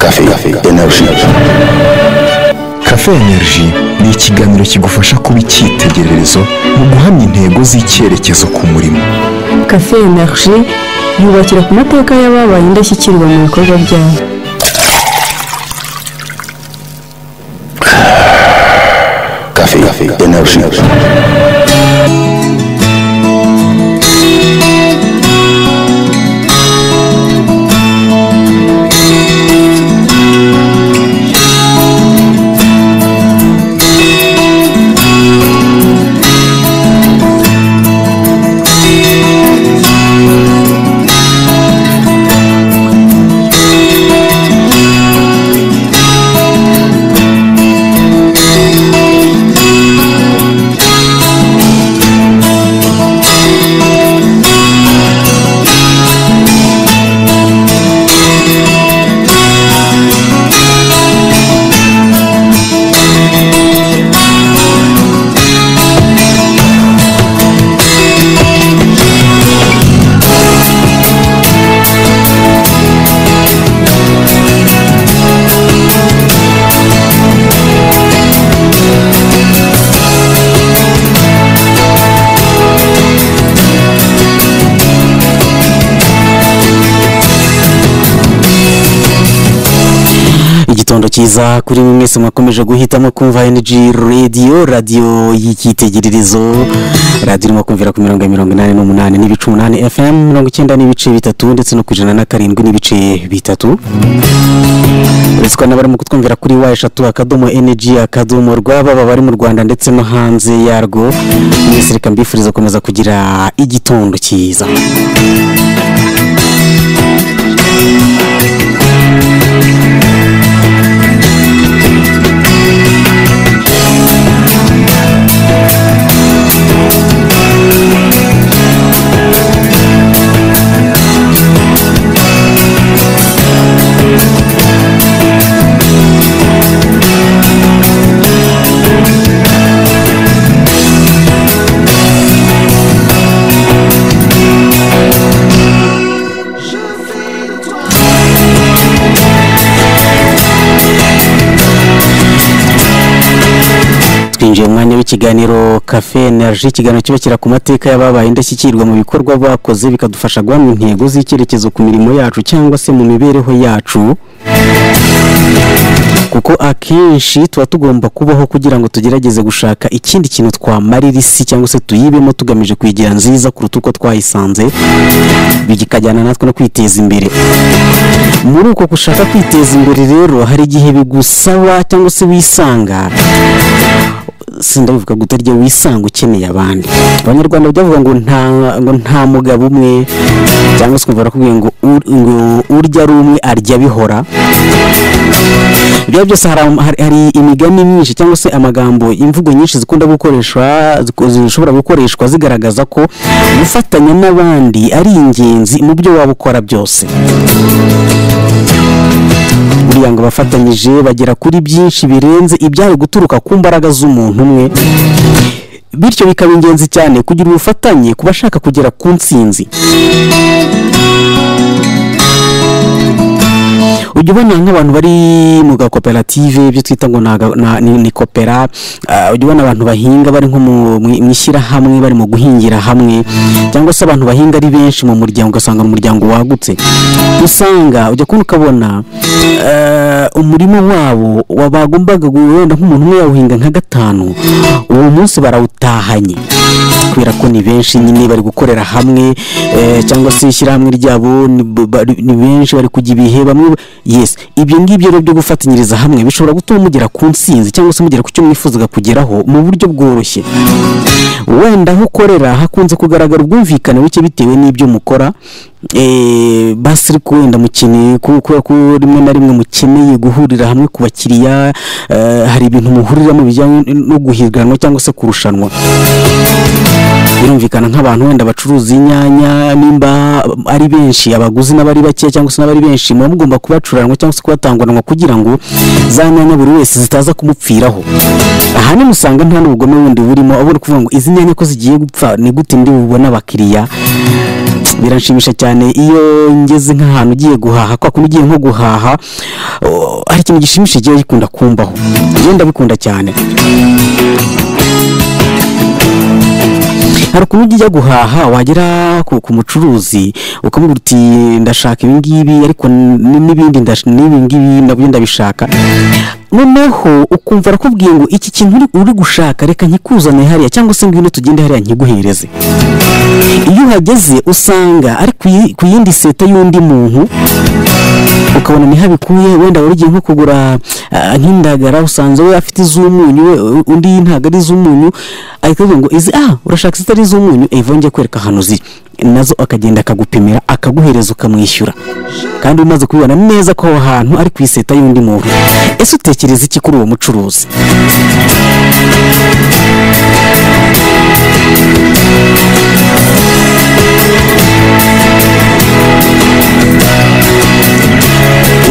energy Cafe Energy ni ikiganiro kigufasha kuba icyitegererezo mu guhamya intego z'icyerekezo ku murimo. Cafe Energy yubakira ku mateka y'ababaye indashyikirwa mu bikorwa byabo. cafe energy igitondo cyiza kuri mwe mwese mwakomeje guhitamo kumva energy radio radio y'icyitegererezo radio irimo kumvira ku mirongo ya mirongo inani n'umunani n'ibice umunani fm mirongo icyenda n'ibice bitatu ndetse no ku ijana na karindwi n'ibice bitatu uretse ko n'abari mu kutwumvira kuri wa eshatu akadomo energy akadomo rwaba baba bari mu rwanda ndetse no hanze yarwo mwese reka mbifuriza gukomeza kugira igitondo cyiza twinjiye mu mwanya w'ikiganiro cafe energy ikiganiro cyubakira ku mateka y'ababaye indashyikirwa mu bikorwa bakoze bikadufasha guhamya intego z'icyerekezo ku mirimo yacu cyangwa se mu mibereho yacu kuko akenshi tuba tugomba kubaho kugira ngo tugerageze gushaka ikindi kintu twamarira isi cyangwa se tuyibemo tugamije kuyigira nziza kuruta uko twayisanze bikajyana natwe no kwiteza imbere muri uko gushaka kwiteza imbere rero hari igihe bigusaba cyangwa se wisanga sindabivuga ngo utarya wisanga ukeneye abandi abanyarwanda byavuga ngo nta ngo nta mugabo umwe cyangwa se ukumva barakubwiye ngo ur- ngo urya ari umwe arya bihora ibyo byose hari ama- hari- hari imigani myinshi cyangwa se amagambo imvugo nyinshi zikunda gukoreshwa ziko- zishobora gukoreshwa zigaragaza ko gufatanya n'abandi ari ingenzi mu byo waba ukora byose buriya ngo bafatanyije bagera kuri byinshi birenze ibyari guturuka ku mbaraga z'umuntu umwe bityo bikaba ingenzi cyane kugira ubufatanye ku bashaka kugera ku ntsinzi ujya ubona nk'abantu bari mu gakoperative ibyo twita ngo ni aga- na- ni ni kopera ah, ujya ubona abantu bahinga bari nko mu- mu mu ishyirahamwe barimo guhingira hamwe cyangwa se abantu bahinga ari benshi mu muryango ugasanga ni umuryango wagutse usanga ujya kubona ukabona eh, umurima wabo wa- bagombaga gu- wenda nk'umuntu umwe yawuhinga nka gatanu uwo munsi barawutahanye kubera ko ni benshi nyine bari gukorera hamwe eh, cyangwa se ishyirahamwe ryabo ni b- bari- ni benshi bari kujya ibihe bamwe yes ibyo ngibyo rero byo gufatanyiriza hamwe bishobora gutuma mugera ku ntsinzi cyangwa se mugera ku cyo mwifuzaga kugeraho mu buryo bworoshye wenda aho ukorera hakunze kugaragara ubwumvikane buke bitewe n'ibyo mukora eh, basi ariko wenda mukeneye ku- kubera ko rimwe na rimwe mukeneye guhurira hamwe ku bakiriya eh, hari ibintu muhuriramo bijyanye no guhiganwa cyangwa se kurushanwa birumvikana nk'abantu wenda bacuruza inyanya nimba ari benshi abaguzi n'abari bake cyangwa se n'abari benshi muba mugomba kubacuranwa cyangwa se kubatanguranwa kugira ngo za nyanya buri wese zitaza kumupfiraho ahanini usanga nta n'ubugome bundi burimo ahubwo ni ukuvuga ngo izi nyanya ko zigiye gupfa ni gute ndi bubone abakiriya biranshimisha cyane iyo ngeze nk'ahantu ugiye guhaha kwa kuntu ugiye nko guhaha oh, hari ikintu gishimishije kigiye gikunda kumbaho njye ndabikunda cyane hari ukuntu ujya guhaha wagera ku, ku mucuruzi ukamubwira uti ndashaka ibi ngibi ariko n- n'ibindi ndash- n'ibi ngibi nabyo ndabishaka noneho ukumva arakubwiye ngo iki kintu uri- uri gushaka reka nkikuzane hariya cyangwa se ngwino tugende hariya nkiguhereze iyo uhageze usanga ari ku yi- ku yindi seta y'undi muntu ukabona niho abikuye wenda wari ugiye nko kugura ah, nk'indagara usanze we afite iz'umunyu we u- undi ntabwo ari iz'umunyu ahita avuga ngo izi ah urashaka izitari iz'umunyu evonge kwereka ahantu ziri nazo akagenda akagupimira akaguhereza ukamwishyura kandi umaze kubibona neza ko aho hantu ari ku iseta y'undi muntu ese utekereza iki kuri uwo mucuruzi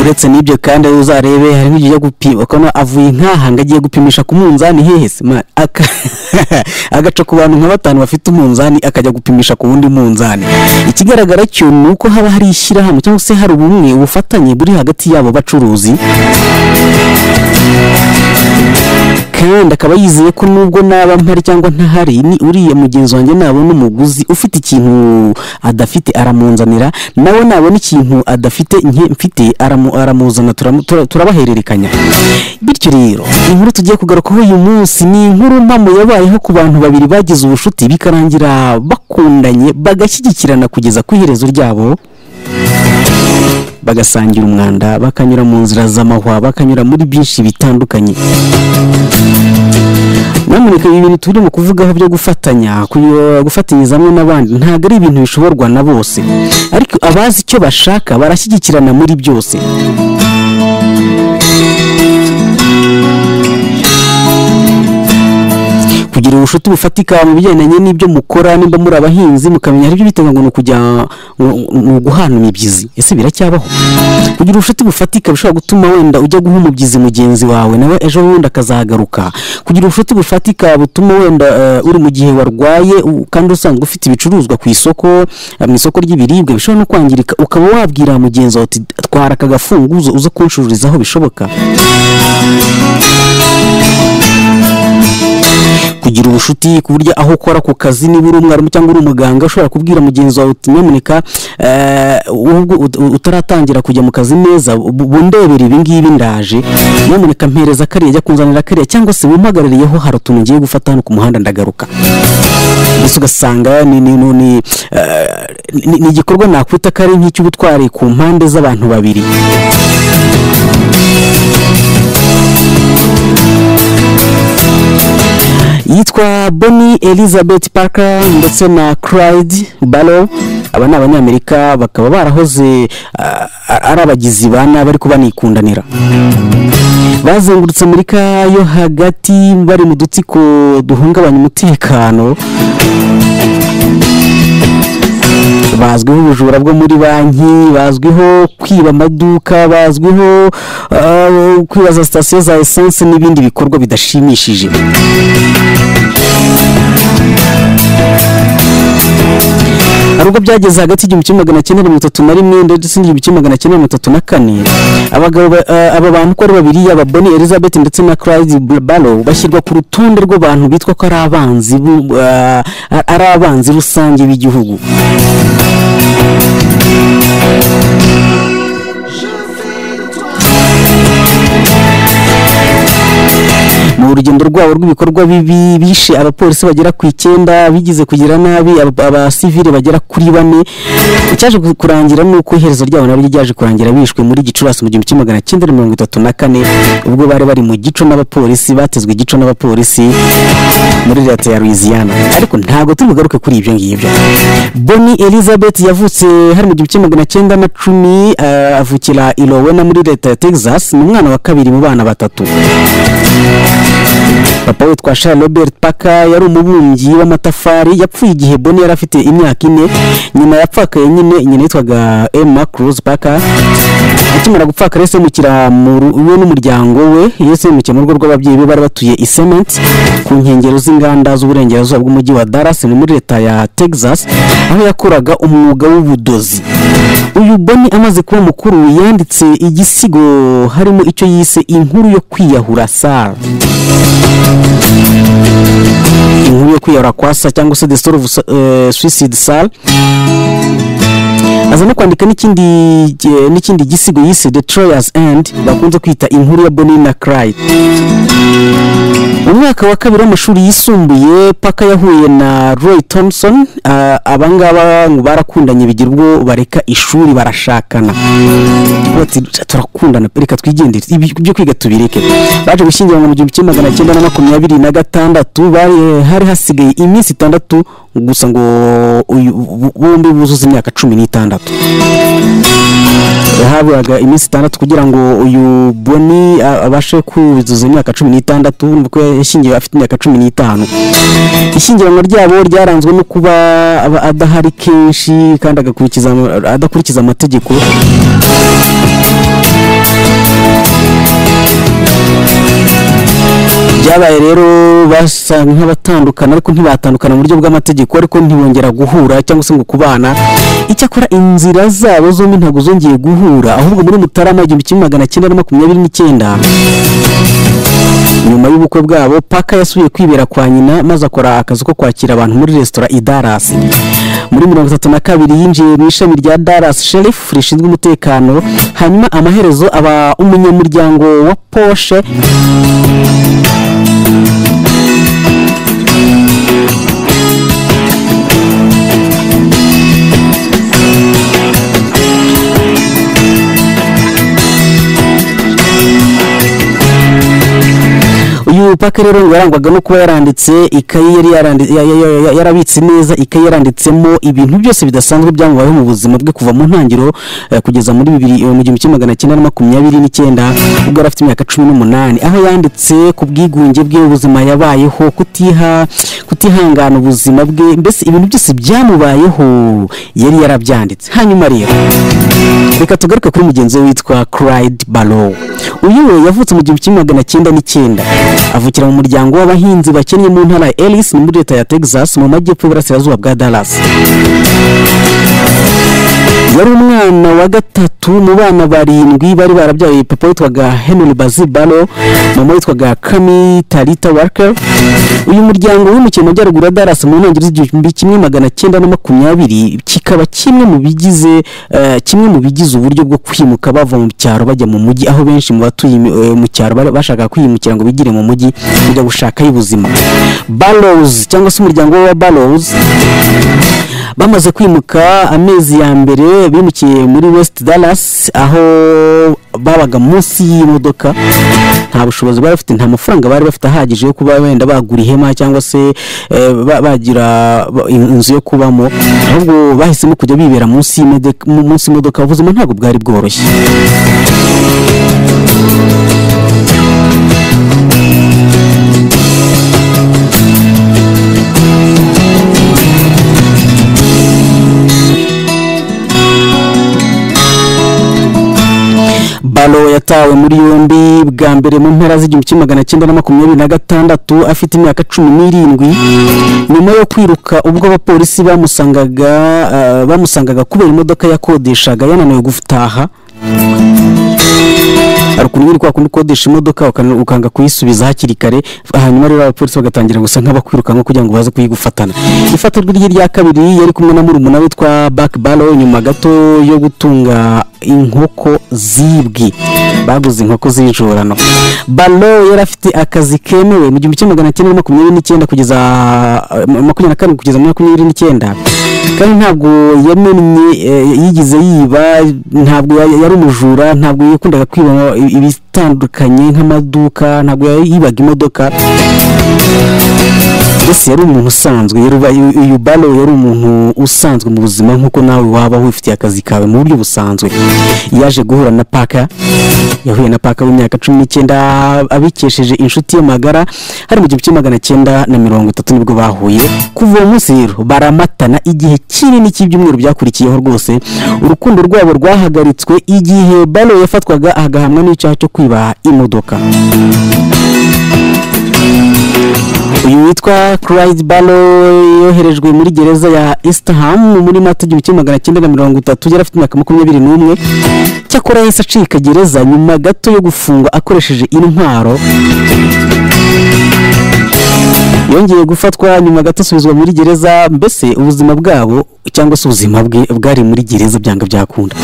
uretse n'ibyo kandi aho uzarebe hari nk'igihe ujya gupima ukabona avuye nk'aha ngo agiye gupimisha ku munzani hehe se ma- aka- agaca ku bantu nka batanu bafite umunzani akajya gupimisha ku wundi munzani ikigaragara cyo ni uko haba hari ishyirahamwe cyangwa se hari ubumwe ubufatanye buri hagati y'abo bacuruzi kandi akaba yizeye ko nubwo naba mpari cyangwa ntahari ni uriya mugenzi wanjye nabona umuguzi ufite ikintu adafite aramunzanira nawe nabona ikintu adafite nke mfite aramu- aramuzana turamu- tura- turabahererekanya bityo rero inkuru tugiye kugarukaho uyu munsi ni inkuru mpamo yabayeho ku bantu babiri bagize ubucuti bikarangira bakundanye bagashyigikirana kugeza ku iherezo ryabo bagasangira umwanda bakanyura mu nzira z'amahwa bakanyura muri byinshi bitandukanye nyamuneka ibi bintu turimo kuvugaho byo gufatanya kuyo- gufatanyiriza hamwe n'abandi ntabwo ari ibintu bishoborwa na bose ariko abazi icyo bashaka barashyigikirana muri byose kugira ubucuti bufatika mu bigendanye n'ibyo mukora nimba muri abahinzi mukamenya hari ibyo bitega ngo ni ukujya ngo- ni uguhana imibyizi ese biracyabaho kugira ubucuti bufatika bishobora gutuma wenda ujya guha umubyizi mugenzi wawe nawe ejo bundi akazagaruka kugira ubucuti bufatika butuma wenda eh, uri mu gihe warwaye u- kandi usanzwe ufite ibicuruzwa ku isoko eh, mu isoko ry'ibiribwa bishobora no kwangirika ukaba wabwira mugenzi wawe uti twara aka gafunguzo uze kunshururizaho bishoboka kugira ubucuti ku buryo aho ukora ku kazi niba uri umwarimu cyangwa uri umuganga ushobora kubwira mugenzi wawe uti nyamuneka eh, ubwo ut- utaratangira kujya mu kazi neza bu- bundebere ibi ngibi ndaje nyamuneka mpereza kariya jya kunzanira kariya cyangwa se wimpagarariyeho hari utuntu ngiye gufata hano ku muhanda ndagaruka mbese ugasanga ni ni ni ni, eh, ni- ni igikorwa nakwita ko ari nk'icy'ubutwari ku mpande z'abantu babiri yitwa Bonnie Elizabeth Parker ndetse na Clyde Barrow aba ni abanyamerika bakaba barahoze ah, ari abagizi ba nabi ariko banikundanira bazengurutse amerika yo hagati bari mu dutsiko duhungabanya umutekano bazwiho ubujura bwo muri banki bazwiho kwiba amaduka bazwiho ah, kwibaza sitasiyo za esanse n'ibindi bikorwa bidashimishije hari ubwo byageze hagati y'igihumbi kimwe magana cyenda mirongo itatu na rimwe ndetse n'igihumbi kimwe magana cyenda mirongo itatu na kane abagabo ba- eh, aba bantu uko ari babiri aba Bonnie Elizabeth ndetse na Clyde Barrow bashyirwa ku rutonde rw'abantu bitwa ko ari abanzi bu- eh, ari abanzi rusange b'igihugu mu rugendo rwabo rw'ibikorwa bibi bishe abapolisi bagera ku icyenda bigize kugira nabi aba- abasivile bagera kuri bane icyaje ku- kurangira ni uko iherezo ryabo nabyo ryaje kurangira bishwe muri gicurasi mu gihumbi kimwe magana cyenda mirongo itatu na kane ubwo bari bari mu gico n'abapolisi batezwe igico n'abapolisi muri leta ya louisiana ariko ntabwo turi bugaruke kuri ibyo ngibyo boni elizabeth yavutse hari mu gihumbi kimwe magana cyenda na cumi eh, avukira ilowena muri leta ya texas ni umwana wa kabiri mu bana batatu papa witwa Charles Robert Parker yari umubumbyi w'amatafari yapfuye igihe Bonnie yari afite imyaka ine nyina yapfakaye nyine nyina yitwaga Emma Cruz Parker akimara gupfaka rero yimukira mu ru- we n'umuryango we yese yimukiye mu rugo rw'ababyeyi be bari batuye i Cement ku nkengero z'inganda z'uburengerazuba bw'umujyi wa Dallas ni muri leta ya Texas aho yakoraga umwuga w'ubudozi uyu Boni amaze kuba mukuru yanditse igisigo harimo icyo yise inkuru yo kwiyahura Sara inkuru yo kwiyahura kwa sa cyangwa se the story of eh, suicide Sara aza no kwandika n'ikindi gi- n'ikindi gisigo yise the Troyer's End bakunze kwita inkuru ya Bonnie na Clyde mu mwaka wa kabiri w'amashuri yisumbuye paka yahuye na roy thompson ah, abangaba ngo barakundanye bigira ubwo bareka ishuri barashakana bati turakundana pe, reka twigendere ibi byo kwiga tubireke baje gushyingiranwa mu gihumbi kimwe magana cyenda na makumyabiri na gatandatu bari- hari hasigaye iminsi itandatu gusa ngo uyu- bombi buzuze imyaka cumi n'itandatu yahabwaga iminsi itandatu kugira ngo uyu boni a- abashe kuzuza imyaka cumi n'itandatu urumva ko yashyingiwe afite imyaka cumi n'itanu ishyingiranwa ryabo ryaranzwe no kuba aba adahari kenshi kandi agakurikiza ama- adakurikiza amategeko byabaye rero basa nk'abatandukana ariko ntibatandukana mu buryo bw'amategeko ariko ntibongera guhura cyangwa se ngo kubana icyakora inzira zabo zombi ntabwo zongeye guhura ahubwo muri mutarama igihumbi kimwe magana cyenda na makumyabiri n'icyenda nyuma y'ubukwe bwabo paka yasubiye kwibera kwa nyina maze akora akazi ko kwakira abantu muri resitora i Dallas muri mirongo itatu na kabiri yinjiye mu ishami rya Dallas Sheriff rishinzwe umutekano hanyuma amaherezo aba umunyamuryango wa Porsche uyu paka rero ngo yarangwaga no kuba yaranditse ikayi yari yarandi- ya- ya- ya- ya- yarabitse neza ikayi yaranditsemo ibintu byose bidasanzwe byamubayeho mu buzima bwe kuva mu ntangiriro eh, kugeza muri bibiri eh, mu gihumbi kimwe magana cyenda na makumyabiri n'icyenda ubwo yari afite imyaka cumi n'umunani aho yanditse ku bwigunge bwe ubuzima yabayeho kutiha kutihangana ubuzima bwe mbese ibintu byose byamubayeho yari yarabyanditse hanyuma rero reka tugaruke kuri mugenzi we witwa Clyde Barrow uyu we yavutse mu gihumbi kimwe magana cyenda n'icyenda avukira mu muryango w'abahinzi bakennye mu ntara ya Ellis ni muri leta ya Texas mu majyepfo y'uburasirazuba bwa Dallas yari umwana wa gatatu mu bana barindwi bari barabyaye papa witwaga Henry Basil Barrow mama witwaga Cami Talita Walker uyu muryango wimukiye mu majyaruguru ya Dallas mu ntangiriro z'igihumbi kimwe magana cyenda na makumyabiri kikaba kimwe mu bigize eh, kimwe mu bigize uburyo bwo kwimuka bava mu cyaro bajya mu mujyi aho benshi mu batuye imi- eh, mu cyaro bari- bashaka kwimukira ngo bigire mu mujyi kujya gushakayo ubuzima Barrows cyangwa se umuryango wa Barrows bamaze kwimuka amezi ya mbere bimukiye muri west dallas aho babaga munsi y'imodoka nta bushobozi bari bafite nta mafaranga bari bafite ahagije yo kuba wenda bagura ihema cyangwa se eh, ba- bagira ba- in- inzu yo kubamo ahubwo bahisemo kujya bibera munsi y'imodoka munsi y'imodoka ubuzima ntabwo bwari bworoshye balo yatawe muri yombi bwa mbere mu mpera z'igihumbi kimwe magana cyenda na makumyabiri na gatandatu afite imyaka cumi n'irindwi nyuma yo kwiruka ubwo abapolisi bamusangaga ah, bamusangaga kubera imodoka yakodeshaga yananiwe gutaha hari ukuntu nyine kwa kundi ukodesha imodoka ukana- ukanga kuyisubiza hakiri kare hanyuma rero abapolisi bagatangira gusa nk'abakwirukanka kugira ngo baze kuyigufata ifatirwa rye rya kabiri yari kumwe na murumuna witwa Buck Barrow nyuma gato yo gutunga inkoko zibwi baguze inkoko z'injorano Barrow yari afite akazi kemewe mu gihumbi kimwe magana cyenda na makumyabiri n'icyenda kugeza makumyabiri na karindwi kugeza muri makumyabiri n'icyenda kandi ntabwo yamennye eh, yigeze yiba ntabwo ya- yari umujura ntabwo yakundaga kwiba i- ibitandukanye nk'amaduka ntabwo yari- yibaga imodoka mbese yari umuntu usanzwe yari uba- uyu- uyu balo yari umuntu usanzwe mu buzima nk'uko nawe waba wifitiye akazi kawe mu buryo busanzwe yaje guhura na paka yahuye na paka w'imyaka cumi n'icyenda abikesheje inshuti ye magara hari mu gihumbi kimwe magana cyenda na mirongo itatu nibwo bahuye kuva uwo munsi rero baramatana igihe kinini cy'ibyumweru byakurikiyeho rwose urukundo rwabo rwahagaritswe igihe balo yafatwaga agahamwa n'icyaha cyo kwibaha imodoka uyu witwa Clyde Barrow yoherejwe muri gereza ya Eastham muri Mata igihumbi kimwe magana cyenda na mirongo itatu yari afite imyaka makumyabiri n'umwe cyakora yahise acika gereza nyuma gato yo gufungwa akoresheje intwaro yongeye gufatwa nyuma gato asubizwa muri gereza mbese ubuzima bwabo cyangwa se ubuzima bwe bwari muri gereza byanga byakunda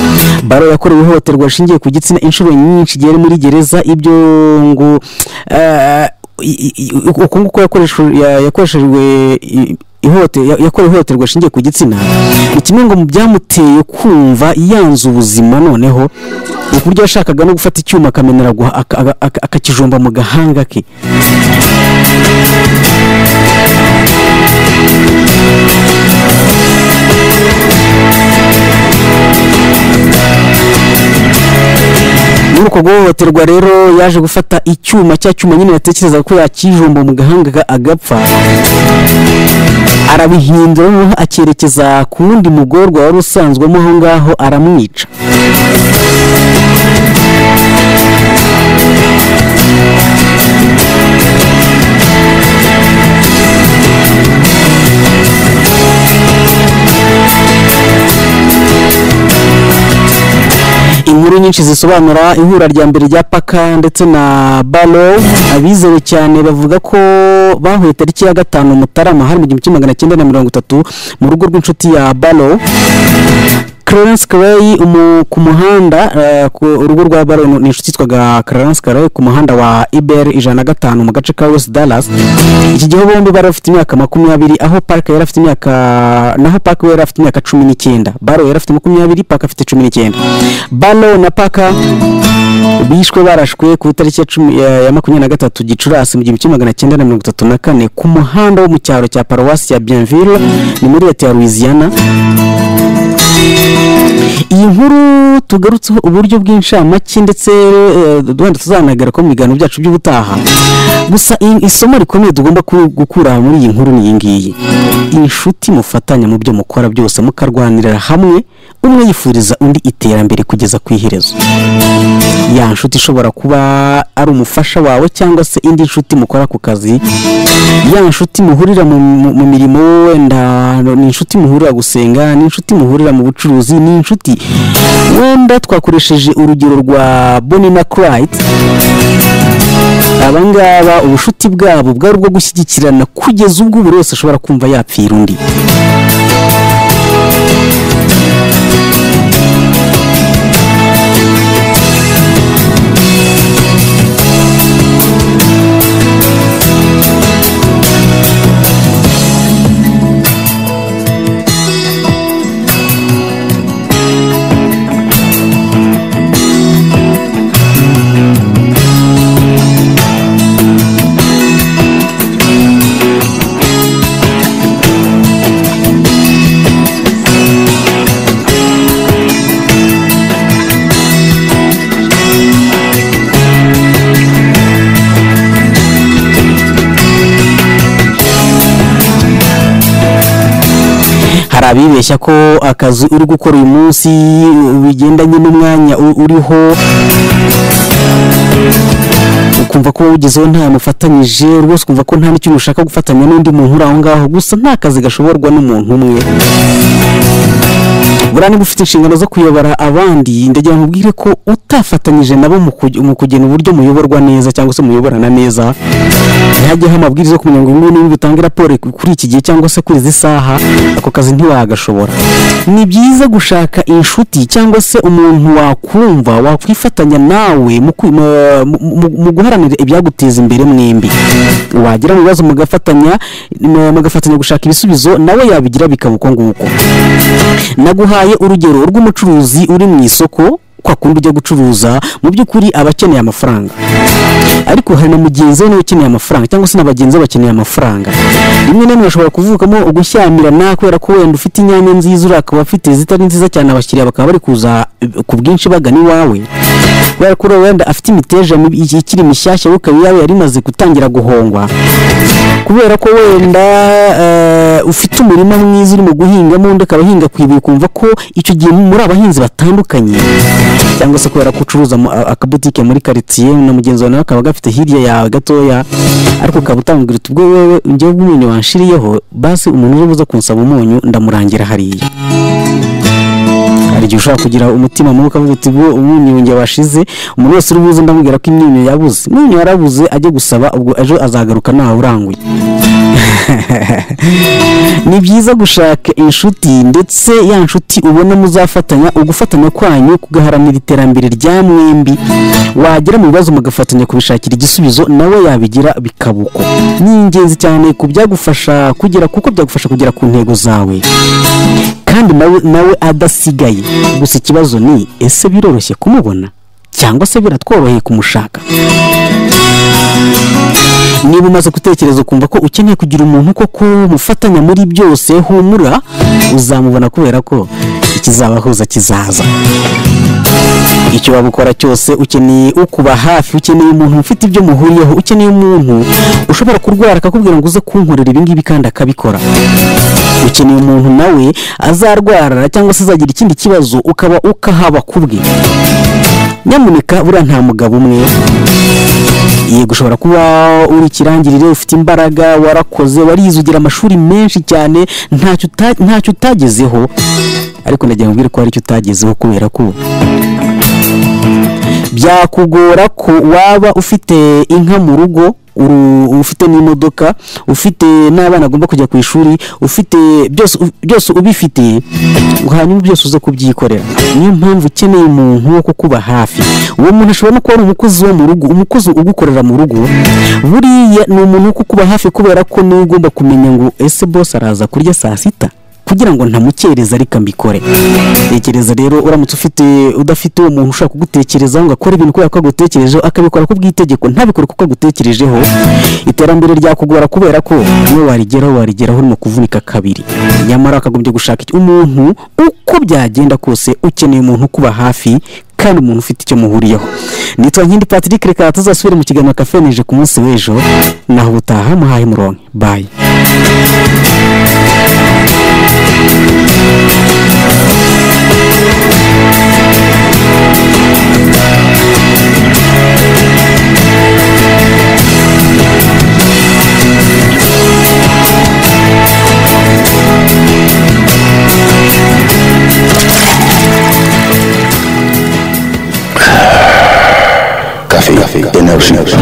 baro yakorewe ihohoterwa rishingiye ku gitsina inshuro nyinshi igihe ari muri gereza ibyo ngo eh, i- i- i- uku nguku yakoresheje- ya- yakoreshejwe i- ihohote- ya- yakorewe ihohoterwa rishingiye ku gitsina ni kimwe ngo mu byamuteye kumva yanze ubuzima noneho ni ku buryo yashakaga no gufata icyuma akamenera guha- aka- aka- aka- akakijomba mu gahanga ke muri uko guhohoterwa rero yaje gufata icyuma cya cyuma nyine yatekerezaga ko yakijomba mu gahanga ka- agapfa arabihindura noneho acyerekeza ku wundi mugorwa wari usanzwemo aho ngaho aramwica inkuru nyinshi zisobanura ihura rya mbere rya paka ndetse na balo abizewe cyane bavuga ko bahuye tariki ya gatanu mutarama hari mu gihumbi kimwe magana cyenda na mirongo itatu mu rugo rw'inshuti ya balo clarence Clay umu- ku muhanda eh, ku urugo rwa balo ni inshuti yitwaga clarence Clay ku muhanda wa ibr ijana na gatanu mu gace ka west dallas iki gihe bombi bari bafite imyaka makumyabiri aho park yari afite imyaka naho park we yari afite imyaka cumi n'icyenda balo yari afite makumyabiri park afite cumi n'icyenda balo na paka bishwe barashwe ku itariki ya cumi- ya ya makumyabiri na gatatu gicurasi mu gihumbi kimwe magana cyenda na mirongo itatu na kane ku muhanda wo mu cyaro cya paruwasi ya bienville ni muri leta ya louisiana iyi nkuru tugarutseho uburyo bw'incamake ndetse eh, duhanda tuzanagera ko mu biganiro byacu by'ubutaha gusa i- isomo rikomeye tugomba ku- gukura muri iyi nkuru ni iyi ngiyi inshuti mufatanya mu byo mukora byose mukarwanirira hamwe umwe yifuriza undi iterambere kugeza ku iherezo ya nshuti ishobora kuba ari umufasha wawe cyangwa se indi nshuti mukora ku kazi ya nshuti muhurira mu, mu, mu mirimo wenda ni inshuti muhurira gusenga ni inshuti muhurira mu bucuruzi ni inshuti wenda twakoresheje urugero rwa Bonnie na Clyde abangaba ubushuti bwabo bwari ubwo gushyigikirana kugeza ubwo buri wese ashobora kumva yapfira undi hari abibeshya ko akazi uri gukora uyu munsi bigendanye n'umwanya u- uriho ukumva ko wowe ugezeho nta mufatanyije rwose ukumva ko nta n'ikintu ushaka gufatanya n'undi muntu uri aho ngaho gusa nta kazi gashoborwa n'umuntu umwe buriya niba ufite inshingano zo kuyobora abandi ndagira ngo ubwire ko utafatanyije nabo mu kuge- mu kugena uburyo muyoborwa neza cyangwa se muyoborana neza ntihajyeho amabwiriza yo kumenya ngo ngubu niba utange raporo kuri iki gihe cyangwa se kuri izi saha ako kazi ntiwagashobora ni byiza gushaka inshuti cyangwa se umuntu wakumva wakwifatanya nawe mu kwi- mu- mu- mu guharanira ibyaguteza imbere mwembi wagira mu bibazo mugafatanya mugafatanya gushaka ibisubizo nawe yabigira bikaba uko nguko naguhaye urugero rw'umucuruzi uri mu isoko kwa kundi ujya gucuruza mu by'ukuri aba akeneye amafaranga ariko hari na mugenzi we nawe ukeneye amafaranga cyangwa se na bagenzi be bakeneye amafaranga rimwe na rimwe hashobora kuvukamo ugushyamirana kubera ko wenda ufite inyanya nziza uriya akaba afite zitari nziza cyane abakiriya bakaba bari kuza eh, ku bwinshi bagana iwawe kubera ko uriya wenda afite imiteja mibi- ikiri mishyashya wowe ukaba iyawe yari imaze gutangira guhongwa kubera ko wenda eh, ufite umurima mwiza urimo guhingamo undi akaba ahinga ku ibuye ukumva ko icyo gihe muri abahinzi batandukanye cyangwa se kubera ko ucuruza mu- a- akabutike muri karitsiye na mugenzi wawe nawe akaba agafite hirya yawe gatoya ariko ukaba utambwira uti ubwo wewe njyewe umunyu wanshiriyeho basi umuntu uje buza kunsaba umunyu ndamurangira hariya hari igihe ushobora kugira umutima mubi ukavuga uti ubwo umwimyunge washize umuntu wese uri buze ndamubwira ko imyunyu yabuze imyunyu yarabuze ajye gusaba ubwo ejo azagaruka ntawe uranguye ni byiza gushaka inshuti ndetse ya nshuti ubona muzafatanya ugufatanya kwanyu kugaharanira iterambere rya mwembi wagera mu bibazo mugafatanya kubishakira igisubizo nawe yabigira bikaba uko ni ingenzi cyane ku byagufasha kugera kuko byagufasha kugera ku ntego zawe kandi nawe nawe adasigaye gusa ikibazo ni ese biroroshye kumubona cyangwa se biratworoheye kumushaka niba umaze gutekereza ukumva ko ukeneye kugira umuntu koko mufatanya muri byose humura uzamubona kubera ko ikizabahuza kizaza icyo waba ukora cyose ukeneye ukuba hafi ukeneye umuntu ufite ibyo muhuriyeho ukeneye umuntu ushobora kurwara akakubwira ngo uze kunkorera ibi ngibi kandi akabikora ukeneye umuntu nawe azarwara cyangwa se azagira ikindi kibazo ukaba ukahaba kubwe nyamuneka buriya nta mugabo umwe yego ushobora kuba uri ikirangirire ufite imbaraga warakoze warize ugira amashuri menshi cyane ntacyo uta- ntacyo utagezeho ariko ndagira ngo mbwire ko hari icyo utagezeho kubera ko byakugora ko waba ufite inka mu rugo uru- ufite n'imodoka ufite n'abana agomba kujya ku ishuri ufite byose byose ubifite hanyuma byose uze kubyikorera niyo mpamvu ukeneye umuntu wo kukuba hafi uwo muntu ashobora no kuba ari umukozi wo mu rugo umukozi ugukorera mu rugo buriya ni umuntu wo kukuba hafi kubera ko niwe ugomba kumenya ngo ese bose araza kurya saa sita kugira ngo ntamukereza ariko mbikore tekereza rero uramutse ufite udafite uwo muntu ushaka kugutekerezaho ngo akore ibintu kubera ko agutekerejeho akabikora ku bw'itegeko ntabikore kuko agutekerejeho iterambere ryakugora kubera ko niwe warigeraho warigeraho urimo kuvunika kabiri nyamara wakagombye gushaka iki- umuntu uko byagenda kose ukeneye umuntu ukuba hafi kandi umuntu ufite icyo muhuriyeho nitwa nkindi patrick reka tuzasubire mu kiganiro kafenije ku munsi w'ejo naho ubutaha muhaye muronke bayi Café, Energy.